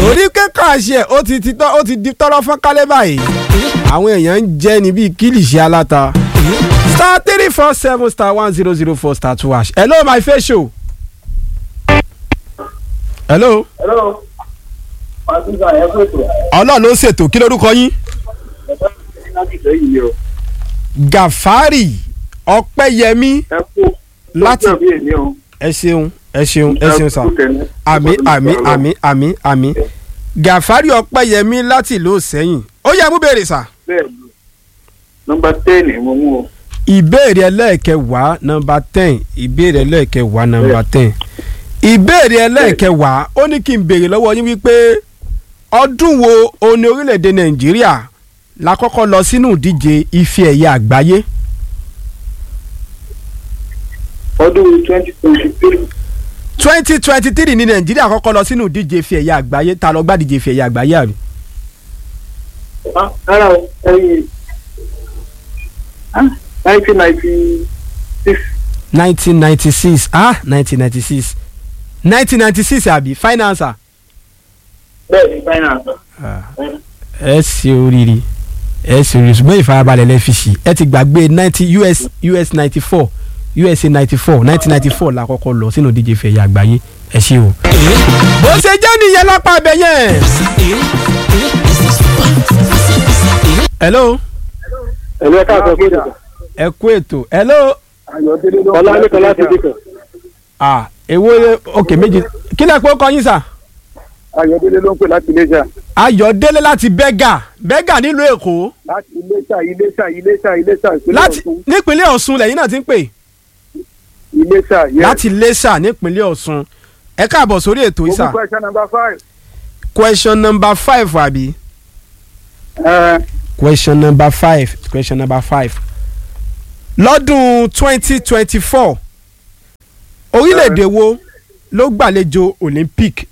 torí kéka ṣe ó ti ti tọ́ ó ti di tọ́rọ́ fún kálẹ̀ báyìí àwọn èèyàn ń jẹ́ ní bíi kílìṣì aláta star three four seven star one zero zero four star two hash hello my face show. hello. hello. màtúntà ẹ kó ètò. ọlọ́run ló ń ṣètò kí lórúkọ yín. ẹ̀ka ìṣẹ̀lẹ̀ láti ìfẹ́ yìí ni o. gàfárì ọpẹ́yẹmí ẹ kú. láti ọjọ́ bí èmi o. ẹ ṣeun ẹ ṣeun ẹ ṣeun sà àmì àmì àmì àmì àmì gàfárì ọpẹ́yẹmí láti ìlú sẹ́yìn ó yẹ mú béèrè sà. bẹ́ẹ̀ ni nọmba ten mo mú o. ìbéèrè ẹlẹ́ẹ̀kẹwàá nọmba ten ìbéèrè ẹlẹ́ẹ̀kẹwàá nọmba ten ìbéèrè ẹlẹ́ẹ̀kẹwàá ó ní kí n béèrè lọ́wọ́ yín wípé ọdún wo òní orílẹ̀-èdè nàìjíríà la kọ́kọ́ lọ sínú ìdíje ife ẹ̀yẹ àgbáyé ọdún twenty twenty three. twenty twenty three ní nàìjíríà kọ́kọ́ lọ sínú ìdíje ife ẹ̀yẹ àgbáyé ta ló gbá díje ife ẹ̀yẹ àgbáyé àbí. rárá o ẹyin nineteen ninety six. nineteen ninety six ah nineteen ninety six nineteen ninety six àbí finance bẹ́ẹ̀ ni finance. ẹ ṣe oríire ẹ ṣe oríire ṣùgbọ́n ìfarabalẹ̀ lẹ fi ṣì ẹ ti gbàgbé ninety us us ninety four usa ninety four nineteen ninety four la kọ́kọ́ lọ sínú díje fẹ̀yà àgbáyé ẹ ṣe o. bó ṣe jẹ́ nìyẹn lápá abẹ yẹn. hello ẹ̀rọ ẹ̀ka àgbẹ̀ fún ìdìbò. ẹ kú ètò hello ọlọ́ọ̀lẹ́kan láti dìkọ̀. ah èwo ok méjì kí lẹ pé ó kọ yín sà. ayọ̀délé ló ń pè láti iléṣà. ayọ̀délé láti bẹ́gà bẹ́gà nílùú èkó láti iléṣà iléṣà iléṣà iléṣà ìpínlẹ̀ láti ọ̀ṣun. nípínlẹ̀ ọ̀ṣun lẹ́yìn náà ti ń pè iléṣà yes. láti lẹ́ṣà nípínlẹ̀ ọ̀ṣun ẹ káàbọ̀ sórí ètò Ogun ìsà question number five. question number five àbí ẹ question number five question number five lọ́dún twenty twenty four orílẹ̀-èdè wo ló gbàlejò olympic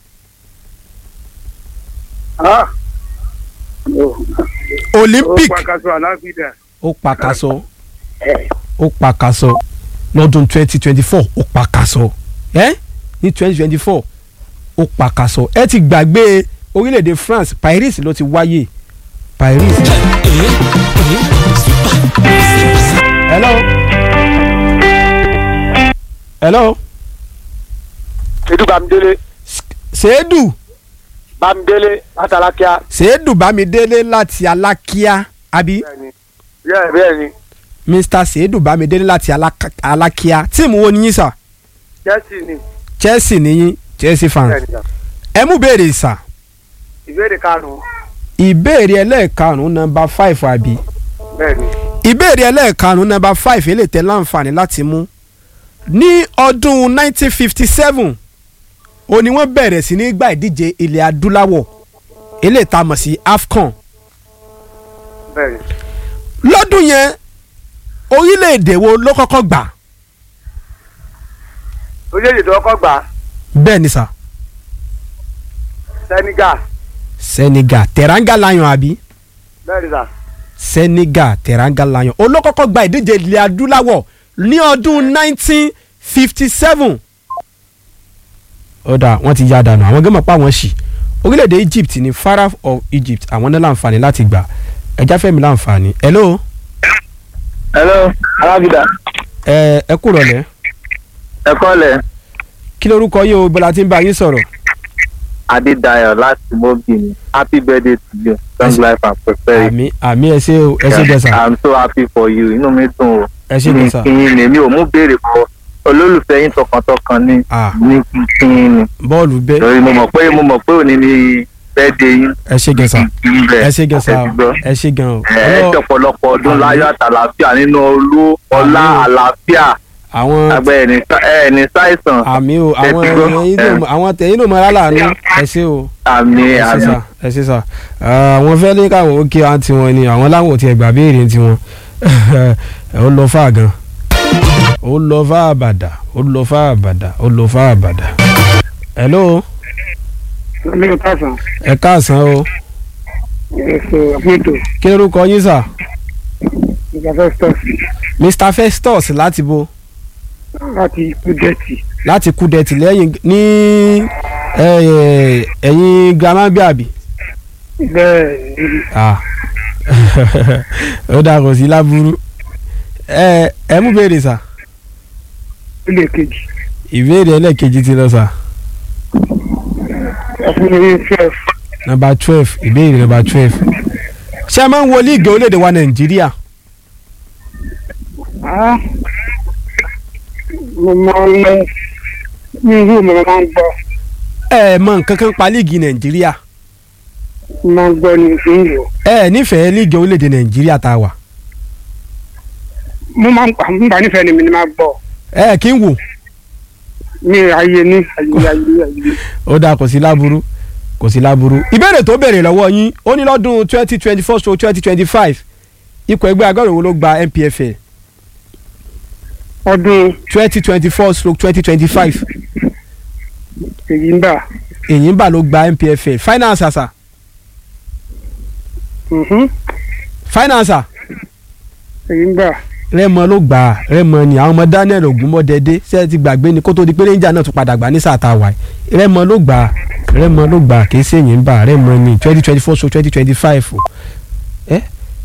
ah. olympic ó pàkàṣọ àláfíà. ó pàkàṣọ ó pàkàṣọ lọ́dún twenty twenty four ó pàkàṣọ ẹ́ ní twenty twenty four ó pàkàṣọ ẹ ti gbàgbé orílẹ̀-èdè france paris ló ti wáyé paris. hello hello edu bamidele ṣèédù bamidele atalakia. ṣèédù bámidélé láti alákíá àbí bẹ́ẹ̀ni bẹ́ẹ̀ bẹ́ẹ̀ni mr ṣèédù bámidélé láti Alaka- alákíá tíìmù wo ni yín sà chelsea ni chelsea nìyí chelsea fans bẹ́ẹ̀ni sà. ẹ mú béèrè sà ìbéèrè karùn-ún ìbéèrè ẹlẹ́ẹ̀karùn-ún nọmba five àbí bẹ́ẹ̀ni ìbéèrè ẹlẹ́ẹ̀karùn-ún nọmba five èlé tẹ láǹfààní láti mú ní ọdún nineteen fifty seven ó ní wọ́n bẹ̀rẹ̀ sí ní gba ìdíje ilẹ̀ adúláwọ̀ eléyìí tá a mọ̀ sí afcon bẹ́ẹ̀ni lọ́dún yẹn orílẹ̀-èdè wo ló kọ́kọ́ gbà orílẹ̀-èdè tó kọ́ gbà bẹ́ẹ̀ ni sà senegal senegal teranga lion àbí bẹ́ẹ̀ni sà senegal teranga lion olókọ́kọ́ gba ìdíje ilẹ̀ adúláwọ̀ ní ọdún nineteen fifty seven. ọ̀dà wọ́n ti ya dànù àwọn gẹ́mọ̀ pa wọ́n sì orílẹ̀-èdè egypt ní pharaoh of egypt àwọn náà láǹfààní láti gbà ẹja fẹ́mi láǹfààní. hello hello alábìdá ẹ ẹ kúrò lẹ́ ẹ kọ́lẹ̀ kí lorúkọ yìí o bọ́lá tí ń bá yín sọ̀rọ̀ adédayọ̀ láti mobili happy birthday to you long life and prosperity. àmì àmì ẹ ṣé o ẹ ṣé gẹ̀ẹ́sà i'm so happy for you inú mi dùn o. ẹ ṣé gẹ̀ẹ́sà kí n lè mi ò mú béèrè fọ olólùfẹ́ yín tọkàntọkàn ní Ah. ní kí n ní. bọ́ọ̀lù bẹ́ẹ̀ torí mo mọ̀ pé mo mọ̀ pé òní ni birthday yín. ẹ ṣé gẹ̀ẹ́sà kí n bẹ̀ ẹ ṣé gẹ̀ẹ́sà ẹ ti gbọ́. ẹ ṣé gan o. ẹ ẹ Ọlọ́- ṣọ̀pọ̀lọpọ̀ ọdún Àmín. láyọ̀ àtàlàfíà nínú olú ọlá Àmín. àlàáfíà àwọn àgbẹ̀ ẹni ẹni ṣàìsàn àmì o Ẹ àwọn ti gbọ́. ẹ̀yin náà mọ̀- àwọn tẹ̀yìn náà mọ̀ ọ́ láàánú ẹ ṣé o. àmì ẹ ṣé àmì sà ẹ ṣé sà àwọn fẹ́ ní káwọn ó kí wa tiwọn ni àwọn láwọn ò tiẹ̀ gbà béèrè tiwọn ó lọ fà gan ó lọ fà àbàdà ó lọ fà àbàdà ó lọ fà àbàdà. hello mi ò káàsán ẹ káàsán o ẹsẹ àpótò kí lorúkọ yín sà ìjàfẹ́ stọọs mr festus láti bo láti kúdẹ́tì láti kúdẹ̀tì lẹ́yìn ní ẹ ẹ ẹ̀yin grandma bí àbí. bẹ́ẹ̀ ni Ah. ó dà kò sí láburú ẹ ẹ mú béèrè sà ilé kejì ìbéèrè ẹlẹ́ẹ̀kejì ti lọ sà ọkùnrin ní twelve nọ́mbà twelve ìbéèrè nọ́mbà twelve ṣé ẹ máa ń wo líìgì orílẹ̀-èdè wa nàìjíríà ah mo máa ń lọ ní ìlú mi mo máa ń gbọ́ ẹ ẹ mọ nǹkan kan pa líìgì nàìjíríà mo máa ń gbọ́ ní ìlú ẹ ẹ nífẹ̀ẹ́ líìgì orílẹ̀-èdè nàìjíríà tá a wà mo máa ń pa nígbà nífẹ̀ẹ́ ni mi ni máa gbọ́ ẹ ẹ kí n wò ní ayé ní ayé ayé ayé ó dáa kò sí láburú kò sí láburú ìbéèrè tó béèrè lọ́wọ́ yín ó ní lọ́dún twenty twenty four stroke twenty twenty five ikọ̀ ẹgbẹ́ agbábọ̀ wo ló gba NPFL ọdún twenty twenty four stroke twenty twenty five èyí ń bà Èyínbà ló gba NPFL finance àṣà mhm, finance èyí ń bà rẹ́mọ ló gbà á rẹ́mọ ni àwọn ọmọ Daniel Ogunmọ́dẹ́dẹ́ ṣé ẹ ti gbàgbé ni kó tó di pé Ranger náà tún padà gbà ní sáà tá a wà yìí rẹ́mọ ló gbà á rẹ́mọ ló gbà á kì í ṣe Èyínbà rẹ́mọ ni twenty twenty four stroke twenty twenty five o ẹ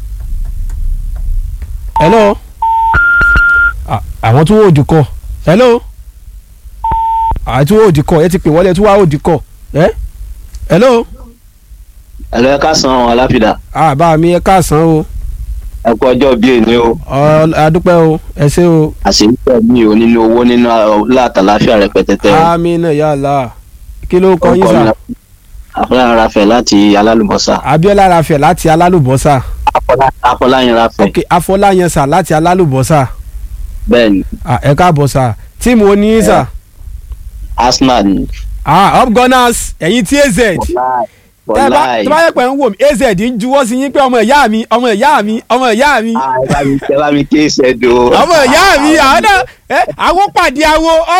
hello Ah, àwọn tún wò ó dìkọ hello àwọn tún wò ó dìkọ ẹ ti pè wọlé tún wà ó dìkọ ẹ hello ẹ̀lọ́ ẹ̀ka san àwọn aláfíà àbá mi ẹ káàsán o ẹ kú ọjọ́ bíi èní o ọ adúpẹ́ o ẹ ṣé o àṣeyíkẹ́ mi ò nínú owó nínú látàláfíà rẹpẹtẹtẹ o amina yàrá kí ló kọ yín Orúkọ mi sà afọláyàn rafẹ láti alálùbọ́sà Abíọ́lá Rafẹ̀ láti alálùbọ́sà Afọlá- afọláyàn rafẹ ok Afọláyan sà láti alálùbọ́sà bẹ́ẹ̀ ni Ah, ẹ káàbọ̀ sà tíìmù oníyín sà arsenal ni ah up gunners ẹ̀yin tí az tẹ́ ẹ bá wọláì tó bá yẹ pé ń wò mí az ń juwọ́ sí yín pé ọmọ ìyá mi ọmọ ìyá mi ọmọ ìyá mi ẹ bá mi ké ìṣẹ́dọ̀ ọmọ ìyá mi àwọn náà ẹ àwọn pàdé àwọn